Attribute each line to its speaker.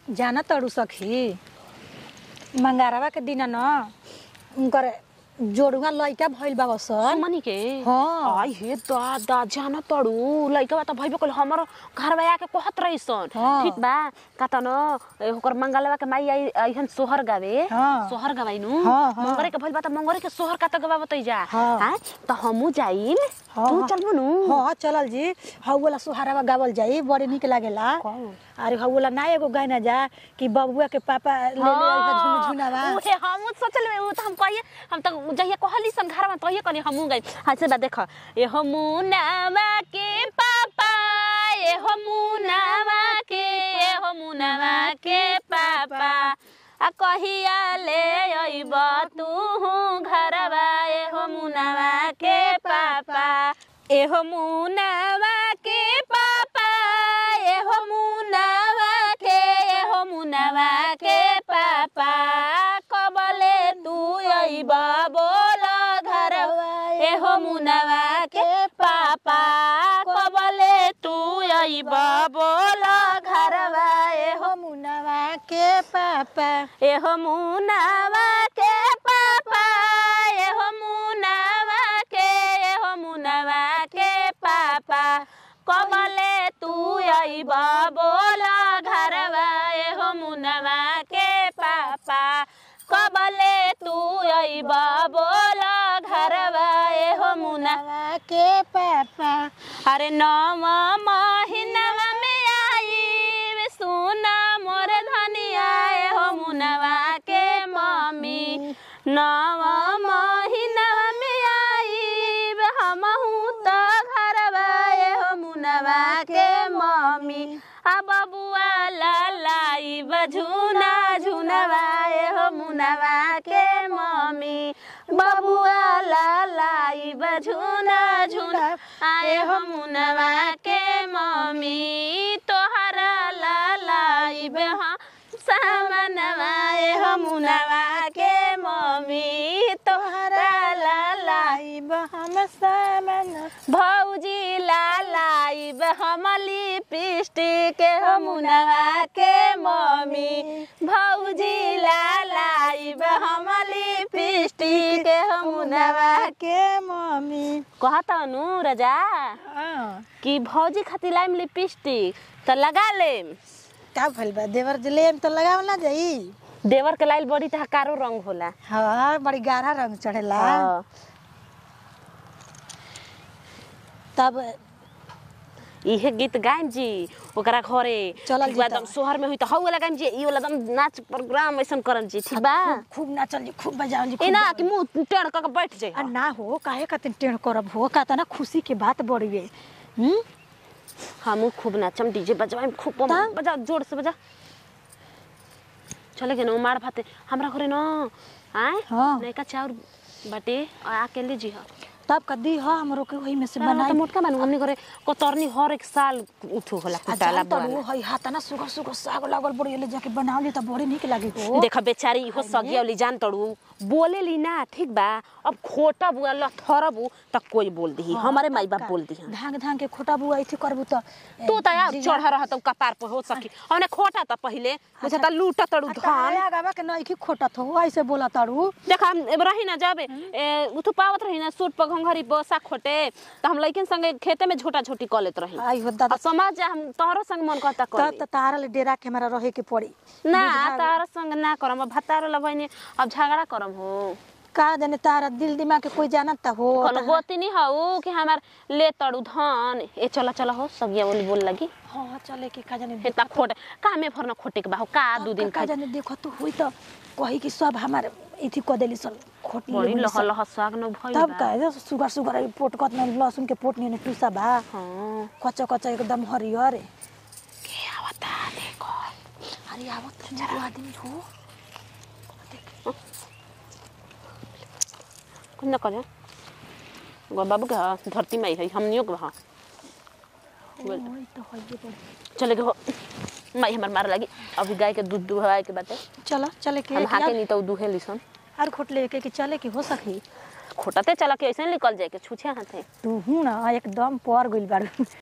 Speaker 1: जाना तड़ू सखी मंगारवा के दिन न उनकर जोड़ुआ लइका भइल बा सन
Speaker 2: मनी के
Speaker 1: हाँ।
Speaker 2: आई हे दादा जान तड़ू लइका बा त भइबे कल हमर घर में आके कहत रहीसन
Speaker 1: हाँ।
Speaker 2: ठीक बा का त न ए, ओकर मंगलवा के माई आई आइहन सोहर गावे
Speaker 1: हाँ।
Speaker 2: सोहर गवाइनु
Speaker 1: हाँ, हाँ।
Speaker 2: मंगरे के भइल बा त मंगरे के सोहर का त गवा बतै जा
Speaker 1: हाँ।
Speaker 2: हैं त हमू जाइम
Speaker 1: हाँ,
Speaker 2: तू
Speaker 1: हाँ।
Speaker 2: चलबो नु
Speaker 1: हाँ चलल जी हऊ वाला सुहारावा गावल जाई बड़ी निक लागेला
Speaker 2: कौन?
Speaker 1: अरे हऊ वाला ना एगो गाना जा कि बबुआ के पापा ले ले आइहा झुन झुनावा
Speaker 2: उहे हमू सोचल उ त हम कहिए हम त जहिया कहली सन घर में तहिए कहली हमू गई हां से बा देख ए हमू नावा के पापा ए हमू नावा के ए हमू नावा के पापा आ कहिया ले अइब तू घरवा ए हमू नावा के पापा ए हमू नावा के पापा ए हमू नावा के ए हमू नावा के पापा कबले तू अइब बोल घरवा ए हमू नावा के पापा कबले तू अइब बोल घरवा ए
Speaker 1: हो मुनवा के पापा
Speaker 2: एहो मुनावा के पापा एहो मुनावा के एहो मुनावा के पापा कबले तू अइब बोल घरवा एहो मुनावा के पापा कबले तू अइब बोल घरवा एहो मुना
Speaker 1: मुनवा के पापा
Speaker 2: अरे नव महीनवा में आई सुना मोर धनिया हो मुनवा के मम्मी नव महीनवा में आई हमहू तो घरवा हो मुनवा के मम्मी आ बबुआ लालाई बझुना झुनवा हो मुनवा के मम्मी बबुआ लालाई बझुना झुना आए हो मुनवा के मम्मी तोहरा लालाई बेहा सामनवा आए हो मुनवा के मम्मी तोहरा लालाई
Speaker 1: हम सामन
Speaker 2: भौजी लालाई हमली पिष्टी के हो मुनवा के मम्मी भौजी लालाई हमली पिष्टी के हो मुनवा
Speaker 1: के मम्मी
Speaker 2: कहता नु रजा
Speaker 1: हाँ
Speaker 2: कि भौजी खातिर लाइम लिपस्टिक त लगा लेम
Speaker 1: का भइल बा देवर जले तो लगाव ना जाई
Speaker 2: देवर के लाइल बड़ी त कारो रंग होला
Speaker 1: हाँ बड़ी गाढ़ा रंग चढ़ेला
Speaker 2: हाँ।
Speaker 1: तब
Speaker 2: इहे गीत गाइम जी ओकरा घरे
Speaker 1: चलल
Speaker 2: ठीक बा,
Speaker 1: जी त।
Speaker 2: एकदम शहर में हुई त हौ वाला गाइम जी ई वाला एकदम नाच प्रोग्राम ऐसन करम जी ठीक बा
Speaker 1: खूब खूब नाचल जी खूब बजावल जी
Speaker 2: ए
Speaker 1: खूब
Speaker 2: ना
Speaker 1: बजावल
Speaker 2: कि मुंह टेढ़ क के बैठ जाए
Speaker 1: आ ना हो काहे खातिर टेढ़ करब हो का ना खुशी के बात बड़िए हम्म
Speaker 2: हमू खूब नाचम डीजे बजवाइम खूब बम
Speaker 1: तब?
Speaker 2: बजा जोर से बजा चले गए मार भाते हमरा घरे न आए
Speaker 1: हाँ।
Speaker 2: नैका चाउर बाटे और आके लीजी हा
Speaker 1: तब कदी ह हमरो के वही में से
Speaker 2: बनाई
Speaker 1: बनाई
Speaker 2: त मोटका बानू हमनी घरे कोतरनी हर एक साल उठो होला
Speaker 1: आ
Speaker 2: कुटाला
Speaker 1: जान तड़ू
Speaker 2: बुआला
Speaker 1: हई हाथ ना सुगर सुगर साग लागल बड़ी ले जाके बनावली त बड़ी निक लागी हो
Speaker 2: देख बेचारी इहो सगियवली जान तड़ू बोले ली ना ठीक बा अब खोटा बुआ लथरबू त कोई बोल दी हमारे माई बाप बोल दी
Speaker 1: धांग धांग के खोटा बुआ इथे करबू त
Speaker 2: तू त यार चढ़ रहा त कपार पर हो सकी हमने खोटा त पहिले अच्छा त लूट तड़ू धान
Speaker 1: धान गावा के नइखी खोटत हो ऐसे बोला तड़ू
Speaker 2: देख हम अब रही ना जाबे ए, उठू पावत रही ना सूट पर घंघरी बसा खोटे त हम लइकन संगे खेते में झोटा झोटी क लेत रही
Speaker 1: आई हो दादा
Speaker 2: आ समाज जा हम तोहरो संग मन करता
Speaker 1: तब
Speaker 2: कर
Speaker 1: त तारा ले डेरा के हमरा रहे के पड़ी
Speaker 2: ना तारा संग ना करम अब भतारो लबैनी अब झगड़ा करम हो
Speaker 1: का जाने तारा दिल दिमाग के कोई जानत त हो
Speaker 2: कोनो गोती नहीं हऊ कि हमार ले तड़ू धान ए चला चला हो सगिया बोली बोल लगी
Speaker 1: हां चले के का जाने
Speaker 2: हे ता खोटे का में फरना खोटे के बा हो का दू दिन
Speaker 1: का
Speaker 2: खा
Speaker 1: जाने देखो तो हुई त कही कि सब हमार इथी क देली सन खोट
Speaker 2: बड़ी
Speaker 1: लेबली
Speaker 2: लह
Speaker 1: सन।
Speaker 2: लह साग न भइल
Speaker 1: तब
Speaker 2: बा
Speaker 1: का है, सुगर सुगर है, पोट कत में लहसुन के पोट नहीं टूसा बा
Speaker 2: हां
Speaker 1: कच्चा कच्चा एकदम हरियर
Speaker 2: के आवता देखो
Speaker 1: अरे आवत जरा आदमी हो
Speaker 2: कुन करे गो बाबू के हा, धरती में है हमनियो के हा बोल।
Speaker 1: ओई तो हइए बड़ी
Speaker 2: चले के हो माई हमर मार लगी अभी गाय के दूध दुहवाए के बाटे
Speaker 1: चलो चले के
Speaker 2: हम
Speaker 1: एक
Speaker 2: हाके
Speaker 1: यार-
Speaker 2: नहीं तो दुहे लिसन
Speaker 1: और खोट लेके के चले के हो सकी
Speaker 2: खोटते चला के ऐसे निकल जाए के छुछे हाथे
Speaker 1: तू हूं ना एकदम पर गइल बारू